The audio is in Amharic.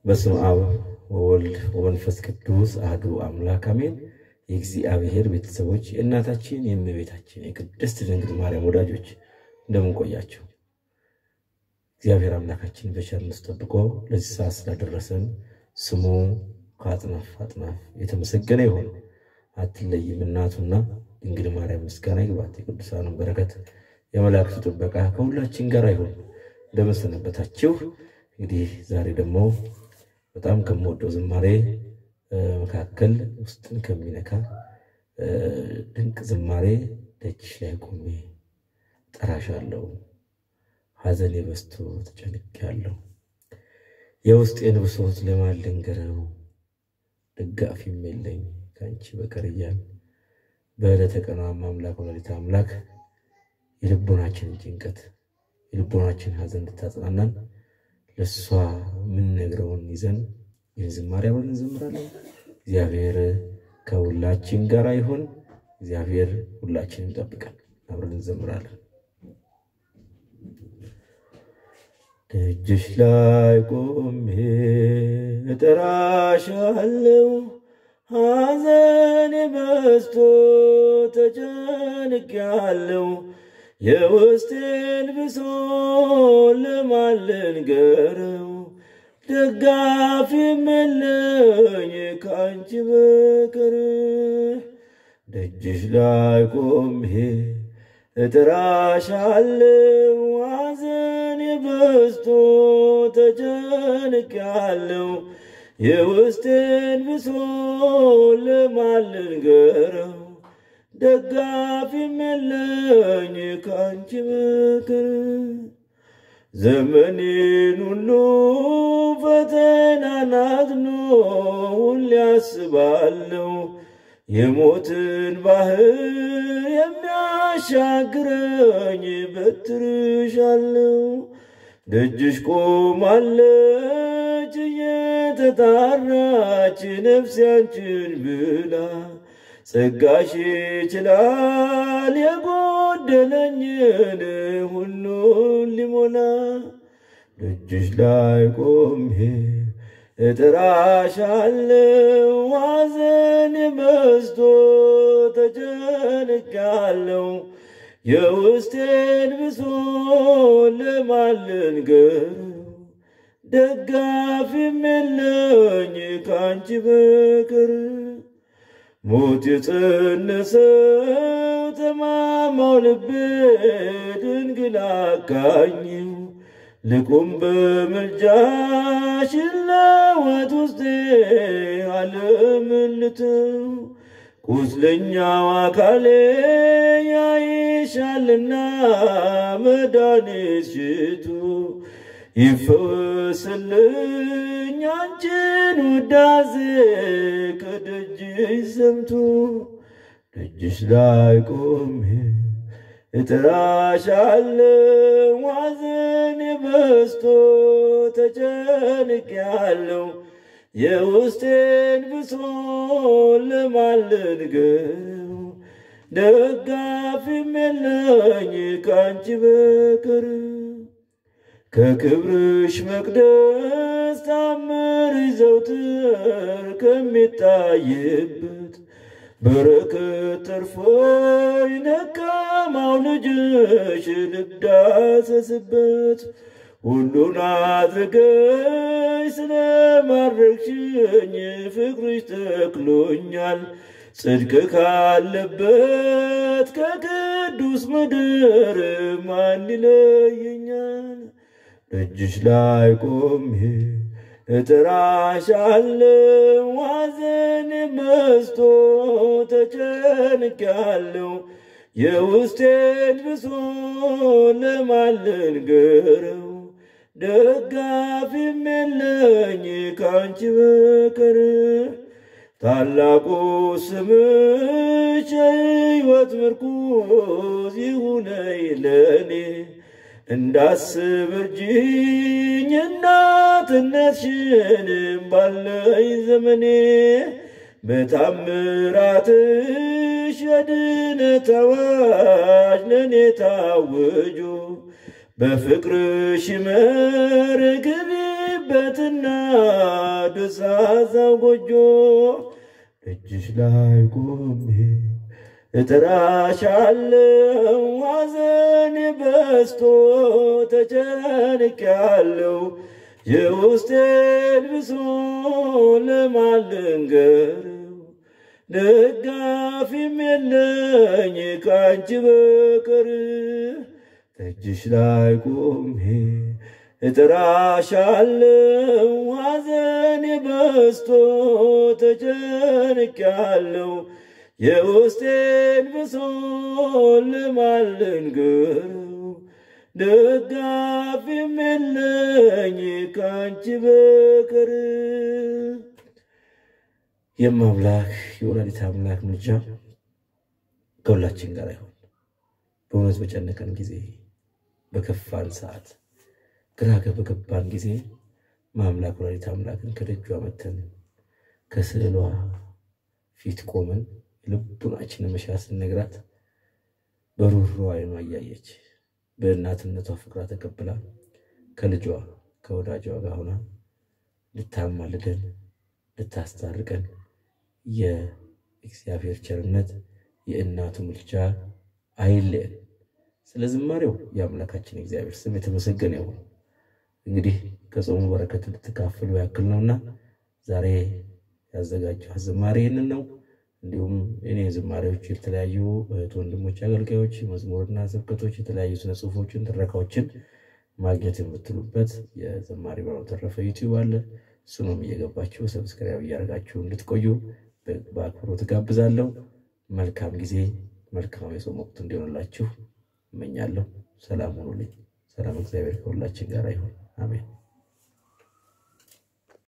በስመ አብ ወወልድ ወመንፈስ ቅዱስ አሐዱ አምላክ አሜን። የእግዚአብሔር ቤተሰቦች የእናታችን የእመቤታችን የቅድስት ድንግል ማርያም ወዳጆች እንደምን ቆያቸው? እግዚአብሔር አምላካችን በቸርነቱ ጠብቆ ለዚህ ሰዓት ስላደረሰን ስሙ ከአጥናፍ አጥናፍ የተመሰገነ ይሁን። አትለይም እናቱና ድንግል ማርያም ምስጋና ይግባት። የቅዱሳኑ በረከት የመላእክቱ ጥበቃ ከሁላችን ጋር ይሁን። እንደምን ሰነበታችሁ? እንግዲህ ዛሬ ደግሞ በጣም ከምወደው ዝማሬ መካከል ውስጥን ከሚነካ ድንቅ ዝማሬ ደጅሽ ላይ ቆሜ ጠራሻለሁ፣ ሐዘኔ በዝቶ ተጨንቄያለሁ፣ የውስጤን ብሶት ለማን ልንገረው፣ ደጋፊም የለኝ ከአንቺ በቀር እያል በዕለተ ቀኗም አምላክ ወላዲተ አምላክ የልቦናችንን ጭንቀት የልቦናችን ሐዘን እንድታጽናናን ለእሷ የምንነግረውን ይዘን ይህን ዝማሬ አብረን እንዘምራለን። እግዚአብሔር ከሁላችን ጋር ይሁን። እግዚአብሔር ሁላችንን ይጠብቀን። አብረን እንዘምራለን። ደጅሽ ላይ ቆሜ እጠራሻለሁ፣ ሐዘኔ በዝቶ ተጨንቄያለሁ የውስጤን ብሶ ለማን ልንገረው? ደጋፊ የለኝ ከአንቺ በቀር። ደጅሽ ላይ ቆሜ እጥራሻለሁ፣ ሐዘኔ በዝቶ ተጨንቄያለሁ። የውስጤን ብሶ ለማን ልንገረው? ደጋፊም የለኝ ከአንቺ በቀር። ዘመኔን ሁሉ ፈተናን አዝኖ ሁሌ አስባለሁ የሞትን ባህር የሚያሻግረኝ በትርሻለሁ። ደጅሽ ቆማለች እየተጣራች ነፍሴ አንቺን ብላ ጸጋሽ ይችላል የጎደለኝን ሁሉን ሊሞላ። ደጅሽ ላይ ቆሜ እጥራሻለሁ፣ ሐዘኔ በዝቶ ተጨንቄያለሁ። የውስጤን ብሶ ለማን ልንገረው? ደጋፊም የለኝ ከአንቺ በቀር። ሞት የጸነሰው ተማማው ልቤ ድንግል አካኝው ልቁም በምልጃሽ ለወት ውስጤ ዓለምን ልተው ቁስለኛው አካሌ ያይሻልና መድኃኒት ሽቱ ይፈወስልኝ አንቺን ውዳሴ ከደጅሽ ሰምቶ ደጅሽ ላይ ቆሜ እጥራሻለሁ ሐዘኔ በዝቶ ተጨንቄያለሁ የውስጤን ብሶ ለማን ልንገረው? ደጋፊም የለኝ ከአንቺ በቀር ከክብርሽ መቅደስ ታምር ዘውትር ከሚታይበት በረከት ተርፎኝ ደካማው ልጅሽ ልዳሰስበት ሁሉን አድርገሽ ስለማድረግሽኝ ፍቅርሽ ተክሎኛል ጽድቅ ካለበት ከቅዱስ ምድር ማን ይለየኛል? ደጅሽ ላይ ቆሜ እጥራሻለሁ ሐዘኔ በዝቶ ተጨንቄያለሁ። የውስጤን ብሶ ለማን ልንገረው? ደጋፊም የለኝ ከአንቺ በቀር። ታላቁ ስምሽ የሕይወት ምርኩዝ ይሁነኝ ለኔ እንዳስብ እርጅኝ እናትነትሽን ባለኝ ዘመኔ በታምራትሽ የድነት አዋጅ ለእኔ ታውጆ በፍቅርሽ መር ግቢ የምኖርበትና ደሳሳው ጎጆ ደጅሽ ላይ ቆሜ እጥራሻለው ሐዘን በስቶ ተጨንቄያለው የውስጤን ብሶ ለማን ልንገረው ደጋፊም የለኝ ከአንቺ በቀር ደጅሽ ላይ ቆሜ እጥራሻለው ሐዘን በስቶ ተጨንቄያለው የውስጤን ብሶ ለማን ልንገረው ደጋፊም የለኝ ከአንቺ በቀር። የማምላክ የወላዲተ አምላክ ምልጃ ከሁላችን ጋር ይሁን። በእውነት በጨነቀን ጊዜ፣ በከፋን ሰዓት፣ ግራ በገባን ጊዜ ማምላክ ወላዲተ አምላክን ከደጇ መተን ከስዕሏ ፊት ቆመን ልቡናችንን መሻት ስንነግራት በሩሮ አይኗ እያየች በእናትነቷ ፍቅሯ ተቀብላ ከልጇ ከወዳጇ ጋር ሆና ልታማልደን ልታስታርቀን የእግዚአብሔር ቸርነት የእናቱ ምልጃ አይለየን። ስለ ዝማሬው የአምላካችን እግዚአብሔር ስም የተመሰገነ ይሁን። እንግዲህ ከጾሙ በረከት ልትካፈሉ ያክል ነውና ዛሬ ያዘጋጀው ዝማሬ ይህንን ነው። እንዲሁም እኔ ዝማሬዎች የተለያዩ እህት ወንድሞች፣ አገልጋዮች መዝሙርና ስብከቶች፣ የተለያዩ ስነ ጽሁፎችን፣ ትረካዎችን ማግኘት የምትሉበት የዘማሪ ብርሃኑ ተረፈ ዩቲዩብ አለ። እሱንም እየገባችሁ ሰብስክራይብ እያደረጋችሁ እንድትቆዩ በአክብሮት ጋብዛለሁ። መልካም ጊዜ፣ መልካም የጾም ወቅት እንዲሆንላችሁ እመኛለሁ። ሰላም ሁኑልኝ። ሰላም እግዚአብሔር ከሁላችን ጋር ይሁን። አሜን።